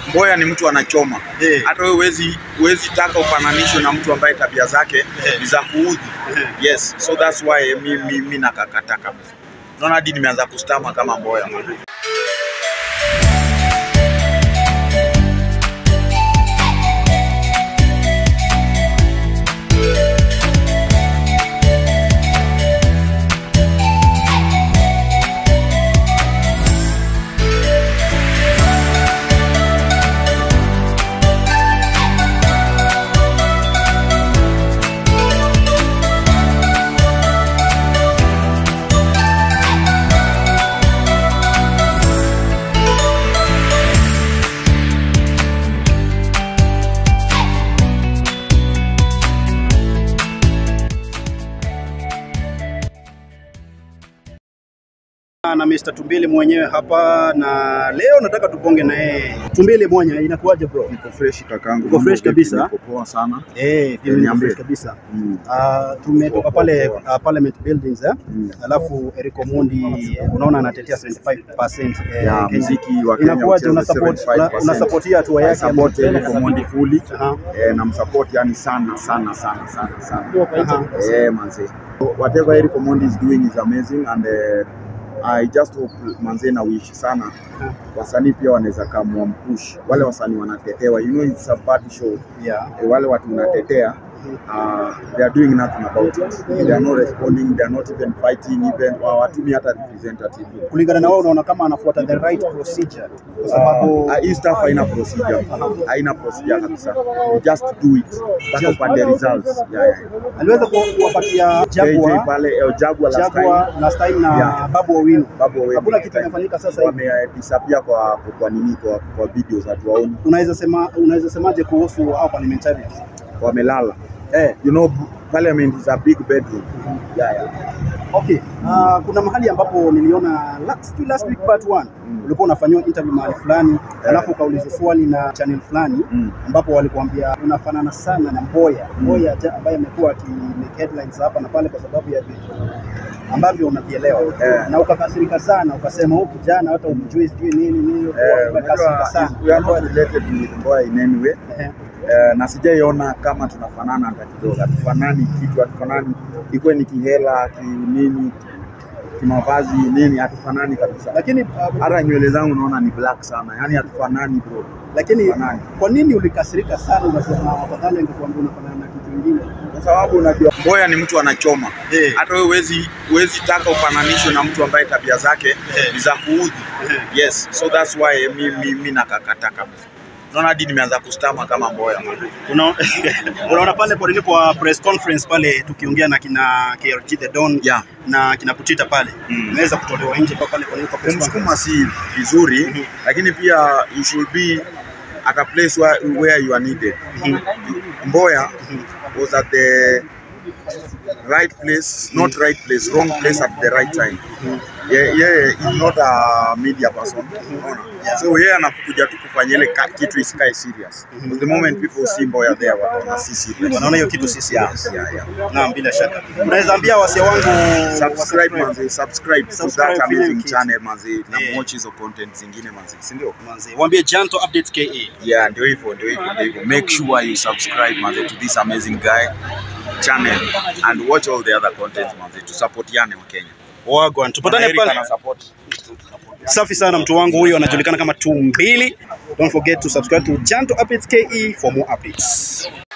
Mboya ni mtu anachoma. Eh. Hata wewe huwezi huwezi taka ufananishwe na mtu ambaye tabia zake ni za kuudhi. Yes, so that's why mi, mi, mi nakakata kabisa. Naona hadi nimeanza kustama kama Mboya. na Mr. Tumbili mwenyewe hapa na leo nataka tuponge na yeye. Tumbili mwenye inakuwaje bro? Niko fresh kakangu. Uko fresh kabisa? Niko poa sana. Eh, pia mimi niko Niambie. fresh kabisa. Mm. Ah, tumetoka pale Poa. uh, Parliament Buildings eh? Mm. Alafu Eric Omondi unaona anatetea 75% eh, Ya Kenya. muziki wa Kenya Inakuwaje una ucheze support 75%. una supportia hatua I yake? support Eric Omondi fully. Aha. Eh, na msupport yani sana sana sana sana sana. Aha. Eh, manze. Whatever Eric Omondi is doing is amazing and uh, I just hope manze na wish sana wasanii pia wanaweza kamwa mpush wale wasanii wanatetewa, you know it's a bad show. Yeah. Eh, wale watu unatetea uh, they are doing nothing about it. They are not responding, they are not even fighting even hawatumi hata representative. Kulingana na wewe unaona kama anafuata the right procedure kwa sababu Uh, hii stuff haina procedure, haina procedure kabisa. You just do it mpaka upate results. Yeah, yeah. aliweza ku- kuwapatia JJ Jaguar pale eh, Jaguar last time Jaguar last time na Yeah. Babu Owino. Babu Owino Hakuna last kitu time. kinafanyika sasa hivi. wamedisappear kwa kwa nini kwa, kwa videos hatuwaoni, Unaweza sema unaweza semaje kuhusu hao parliamentarians? wamelala. Eh, You know parliament is a big bedroom. Yeah, yeah. okay. Uh, kuna mahali ambapo niliona last, last week part 1 Mm. ulikuwa unafanyiwa interview mahali fulani alafu ukaulizwa swali na channel fulani Mm. ambapo walikuambia unafanana sana na Mboya Mboya ja- ambaye amekuwa akimake headlines hapa na pale kwa sababu ya vitu ambavyo unavielewa Eh. na ukakasirika sana ukasema huyu kijana hata umjui sijui nini nini Eh, umekasirika unajua, sana we are not related with Mboya in any way. Ehe. Eh, na sijaiona kama tunafanana hata kidogo, hatufanani kitu, hatufanani ikuwe ni kihela kinini kimavazi nini, hatufanani kabisa. lakini uh, Hata nywele zangu naona ni black sana, yani hatufanani bro. lakini Fanani. kwa nini ulikasirika sana unasema afadhali angekuambia unafanana na kitu kingine Kwa sababu unajua Mboya ni mtu anachoma. Eh. Hata wewe huwezi huwezi taka ufananishwe na mtu ambaye tabia zake ni za kuudhi. Yes, so that's why mi, mi, mi nakakata kabisa. Naona hadi nimeanza kustama kama Mboya. Una- unaona pale kwa nini kwa press conference pale tukiongea na kina KRG the Don Yeah. na kina Putita pale Mm. naweza kutolewa nje kwa pale kwa nini kwa press conference Kumsukuma si vizuri, lakini pia you should be at a place where, where you are needed. Mboya was at the right place, not right place, wrong place at the right time. Yeah, yeah, he's not a media person. Unaona? So yeye anakuja tu kufanya ile ka- kitu isikae serious. The moment people see Mboya there wataona si serious. wanaona hiyo kitu si Yeah, serious yeah, yeah. naam bila shaka unaweza ambia wasia wangu Subscribe manze, subscribe to Subscribe that Film amazing Kit. channel manze, na Yeah. watch hizo content zingine manze, si ndio? manze waambie Janto Updates KE Yeah, ndio hivyo, ndio hivyo, ndio hivyo. Make sure you subscribe manze to this amazing guy channel and watch all the other content manze, tusupportiane wa Kenya. wagwan tupatane Eric pale ana support. safi sana mtu wangu huyo anajulikana kama Tumbili don't forget to subscribe to Janto Updates KE for more updates